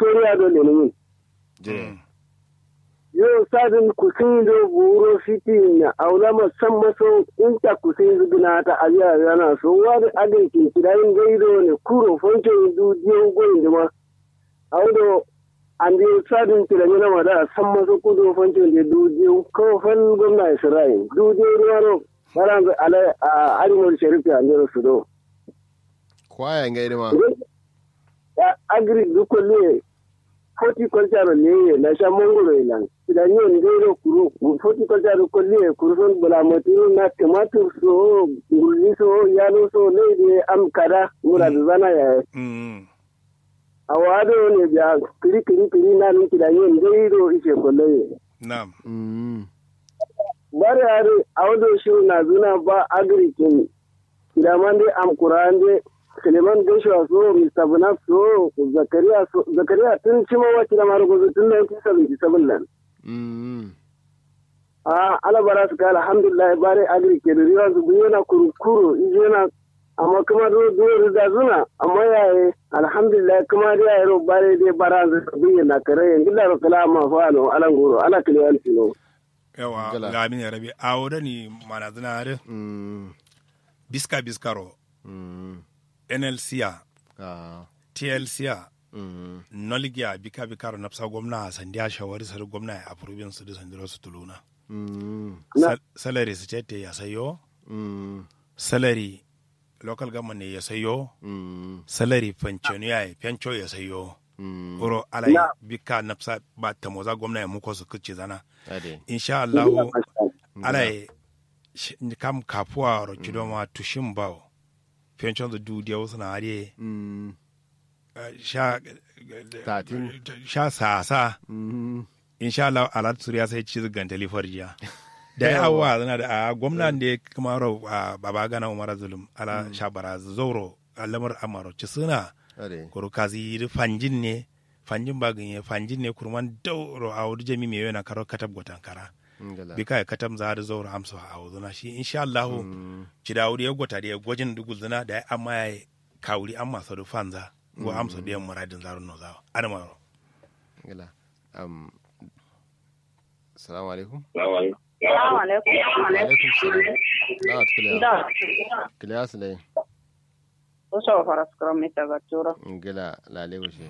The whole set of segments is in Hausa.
soriya do lenin jire yo sadin kusin do buro fiti na aula masan maso inta kusin zuguna ta ajiya yana so wani adin kin kidayin gaido ne kuro fonke du diyo goyin dima audo andi sadin kidayin na mada san maso kudo fonke de du diyo ko fan gwamna isra'il du diyo ruwano baran ala arimul sharifi andiro sudo kwaya nga idima agri dukolle horticulture ne na sha mangoro ilan idan yau ndero kuru horticulture kolle kurson bulamati na tomato so gulli so yalo so ne de am kada mura da zana ya Mm. awado ne biya kiri kiri kiri na nun kidan yau ndero ishe kolle Naam. Mm. bare are awdo shi na zuna ba agri kin kidaman de am kurande Suleiman Joshua so Mr. Bunaf so Zakariya so Zakariya tun cima wacce da marugo tun 1977 nan Mm. a ala bara su kala alhamdulillah bare agri ke da riwa su yana kurukuru yana amma kuma do do da zuna amma yaye alhamdulillah kuma da yayi ro bare dai bara su biye na kare yanzu da kala ma fa no alan goro ala kliyanti no Yawa Gala. ga min ya rabi a wuda ni mana zina are Mm. biska biskaro Mm. NLC Ah. TLC Mm. nolgiya bika bikaro napsa gwamna sandiya shawari sar gwamna a probin su da sandiro su tuluna. Mm. Na. Sal- Salary su ce ya sayo, Mm. salary local government ne ya sayo, Mm. salary pension ya yi pencho ya sayo. Mm. Uro alai Na. bika napsa ba ta moza gwamna ya muko su kuce zana. Ade. Insha Allahu alai sh- kam kapuwa ro kidoma tushin bawo. Pension da dudiya wasu na hariye Mm. eh, sha Tatin. sha sasa. Mm. insha Allah alat suriya sai ci gantali farjiya da yawa zana da a gwamnan da kuma ro a baba gana umar zulum ala shabara zoro alamar amaro ci suna Ade. kuru kazi ri fanjin ne fanjin ba ganye fanjin ne kurman dauro a wuri jami mai yana karo katab gotan kara Ngala. bika ya katab za da zauro amsa a wuzuna shi insha Allah Mm. ci da wuri ya gota da ya gwajin dugul zana da ya amma ya kawuri amma sa da fanza go amsa da yan muradin zarun no zawa adamaro Ngala. Um. Assalamu alaikum. Salamu alaikum. Alaikum salam. Na tukule. Da, Kiliya su dai. uso faras kuro mi taga turo. Ngala lale wuce.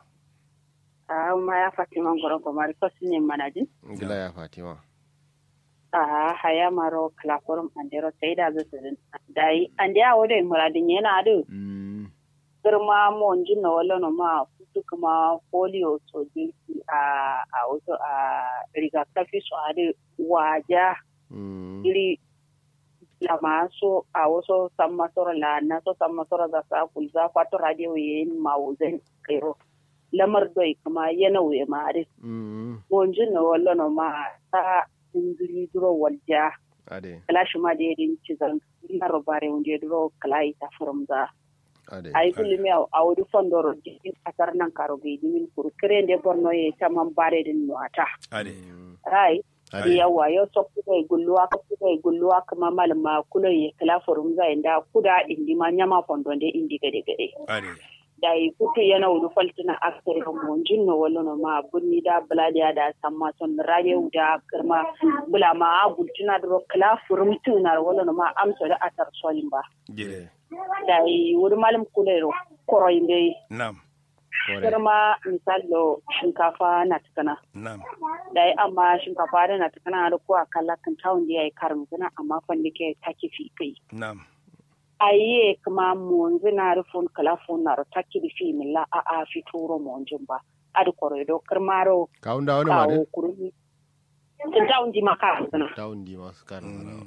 Ah, ma ya Fatima ngoro ko mari ko sinye manaji. Ngala ya Fatima. Ah, haya maro klaforum andero saida zo sidin. Dai ande a wode muradin yana adu. Mm. Girma mo njinna wala no ma futu kuma polio so jinsi a a wato a rigakafi so adu waja Mm. iri lama so a wasu sammasoro la na so sammasoro da sa kulza kwato radio yin mawuzen kairo lamar doi kuma yana wuye ma are Mm. bonjin na wallo no ma ta ingiri duro walja Ade. kala shi ma da yadin cizan na robare wunde duro kala ita formza Ade. ai kulmi a wuri fondoro jikin kasar nan karo bai dimin kuru kire da borno ya ta man bare din nuwata ade Mm. rai Ade. yawa yau so kuda gulluwa ka kuda gulluwa kama malama kula ya kala forum za inda kuda indi ma nyama fondonde indi gade gade ade da yi kutu yana wulu faltina akere mo jinno wala no ma bunni da bladiya da samma son radio da kirma bula ma agultina do kala forum tuna wala no ma amsa da atar solimba gide da yi wuri malam kula ro koroinde nam Kore. kirma misalo shinkafa na tukana nam da yi amma shinkafa da na tukana da kuwa kala kan tawon da ya yi karin zina amma fanni ke taki fi kai nam aye kuma monzi na rufun kala fun na taki di fi milla a a fi turo monjin ba adi koroido kirmaro Kawun da wani ma kawo kurmi kan tawon di maka zina Tawun di masu karin sana.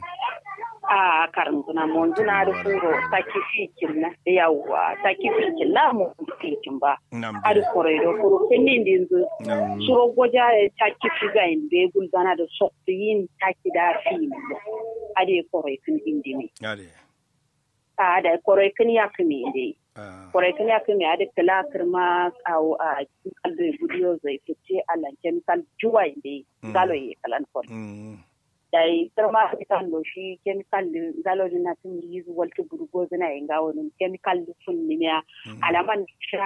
a karin zina monzi na rufuro taki fi kinna yawwa taki fi kinna monzi fi kin ba nam adi gide koroido kuro kenin dinzu nam suro goja ya taki fi ga inde gulzana da sokti yin taki da fi milla adi koroi kin indimi ade a da koroi kin ya kimi inde ah, kwarai kan ya kai da kala kirma kawo a cikin kaldo gudiyo zai fice a lanken kal juwa inda Mm. galo ya kalan kon mm, da yi kirma kan do shi chemical din galo din na tun yi walta burgo zina yin gawo din chemical din sun nimiya mm, alaman sha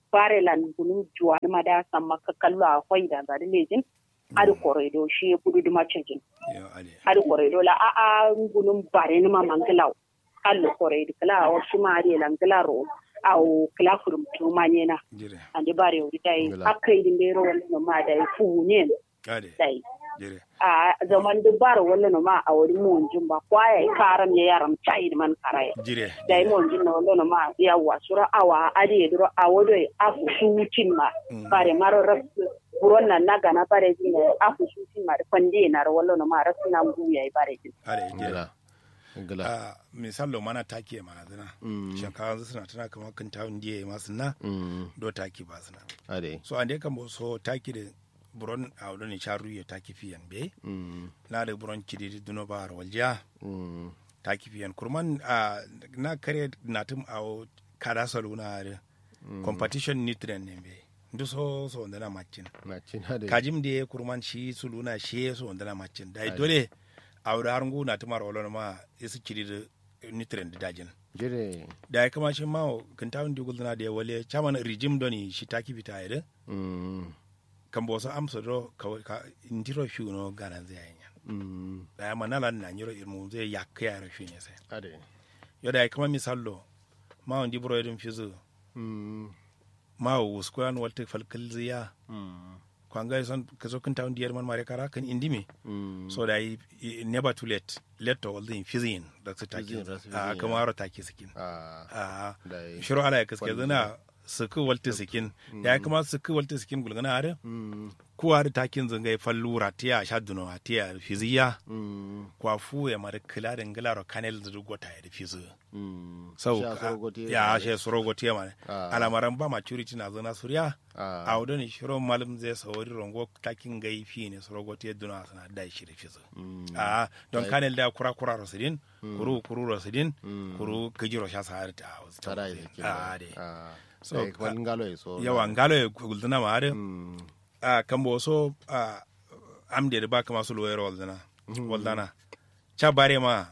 barelan gunun juwa ma da san maka kallo a kwai da zari lejin adi koredo shi kudu duma cejin yo ade adi koredo la a a gunun bare ni ma mangilaw kallo koredo kala o shuma adi langila ro au kala furum tuma nyena jire ande bare o dai Ngila. akai din dero wala ma dai fu ne ade dai jire a zaman dubar wala no ma a wuri mon jumba kwaya karam ya yaram chai man karaye jire dai mon jin no wala no ma ya wasura awa ade duro awodo afu shutin ma Mm. bare maro ras buron nan na gana bare jin afu shutin ma pande na ro wala no ma ras na ngu ya bare jin ade jire ngila ngila a misalo mana take ma zina Mm. shankawa suna tana kamar kan tawun diye masu na Mm. do taki ba suna ade so ande kan bo so taki de buron a wado ni charu ya taki fiyan be Mm. na da buron kidi duno ba har walja Mm. taki fiyan kurman a na kare na tum a kada salu na da competition nutrient ne be ndu so so ndana macin na cin ade kajim de kurman shi suluna shi so ndana macin dai dole a wada har ngu na tumar wala ma isu kidi da nutrient da dajin jire da ya kama shi ma kan tawun di gulna da ya wale chaman regime doni shi taki fita ya Mm. kan bo so amsa do ka ka intiro fi no garan zai yanya Mm. da ya manala na nyiro irmu zai yakka ya rafi ne sai ade yo da ya kama misallo ma on di bro edin fizu Mm. ma o squan walte falkal ziya Mm. kwanga son ka zo kan tawun diyar man mare kara kan indimi Mm. so da yi i- never too late late to all the fizin da su taki Fizin, rasu a fizin, kama ya. aro taki sikin Ah, a da yi shiro ala ya kaske Kwalli. zana suku walte sikin da ya kama suku walte sikin gulgana are Mm. kuwa da takin zangai fallura tiya sha duno a tiya fiziya Mm. kwa fu ya mara kila da ngila ro kanel da gota ya da fizu Mm. sau Sha ka- sorogote ya da- she sorogote ya mara Ah. alamaran ba maturity na zana surya Ah. a wadda ne shiro malam zai sauri rongo takin gai fi ne sorogote ya duna sana da shi da fizu Mm. a don Ai. kanel da kura kura rosidin kuru kuru rosidin Mm. kuru kajiro sha sa har ta wasu tara da kin a de ah So, so kwan ngalo e so yawa ngalo ya gulduna ma har mm a kambo so a amde da ba kama su loyar waldana waldana cha bare ma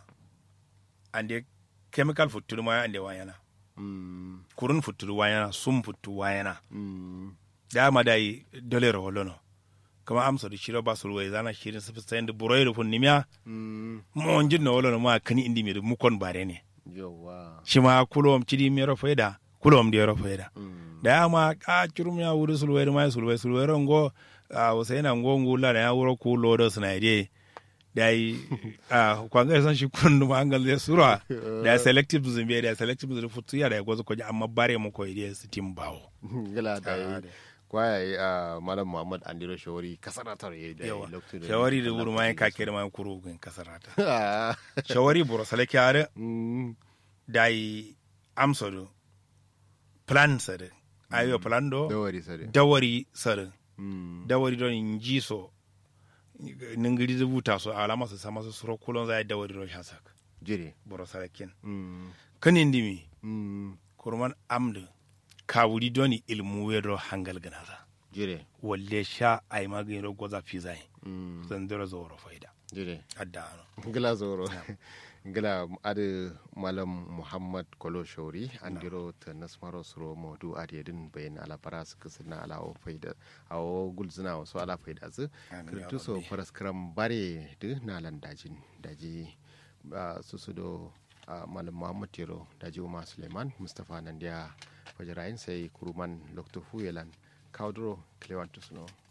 ande chemical futuru ma ande wayana mm kurun futuru wayana sum futu wayana mm da ma dai dole ro holono kama amsa da shiro ba su loyar zana shirin su fita da buroyi da fun nimiya mm mo onjin no holono ma kani indi mi da mukon bare ne yawa shi ma kulom cidi mi ro faida kulom di ro faida mm da ya ma ka curum ya wuri sulwai ma sulwai sulwai ngo a usaina ngo ngula da ya wuro ku lodo suna ide da yi a kwanga san shi kun ma an galze sura da ya selective zumbi da ya selective zumbi futu ya da ya gozo koji amma bare mu ko ide su tim bawo gala da Ah, yi de. kwaya yi a malam muhammad andiro shawari kasaratar yi da yawa lokacin shawari da wuri ma ya kake da ma kuru gun kasarata Ah, shawari buro salake are mm da yi amsodo plan sare ayo plan do dawari sare dawari sare mm dawari don in ji so ningiri rubuta so alama su sama su suro kulon za dawari don shasak jire boro sarakin mm kanin dimi mm kurman amdu kawuri doni ilmu wedo hangal ganaza jire walle sha ay magin ro goza fizai mm zandero zoro faida jire adda ano gila zoro gila adi malam muhammad kolo shori andiro ta nasmaro suro modu adiyadin bayan alabara su kasu na alawo faida awo gulzina wasu ala faida su Amin, ya kirtu so rabbi. faras kiran bare da nalan dajin daji ah, su su do ah, malam muhammad tiro daji umar suleiman mustapha nandiya fajirayin sai kuruman lokto fuyelan kaudro klewantu suno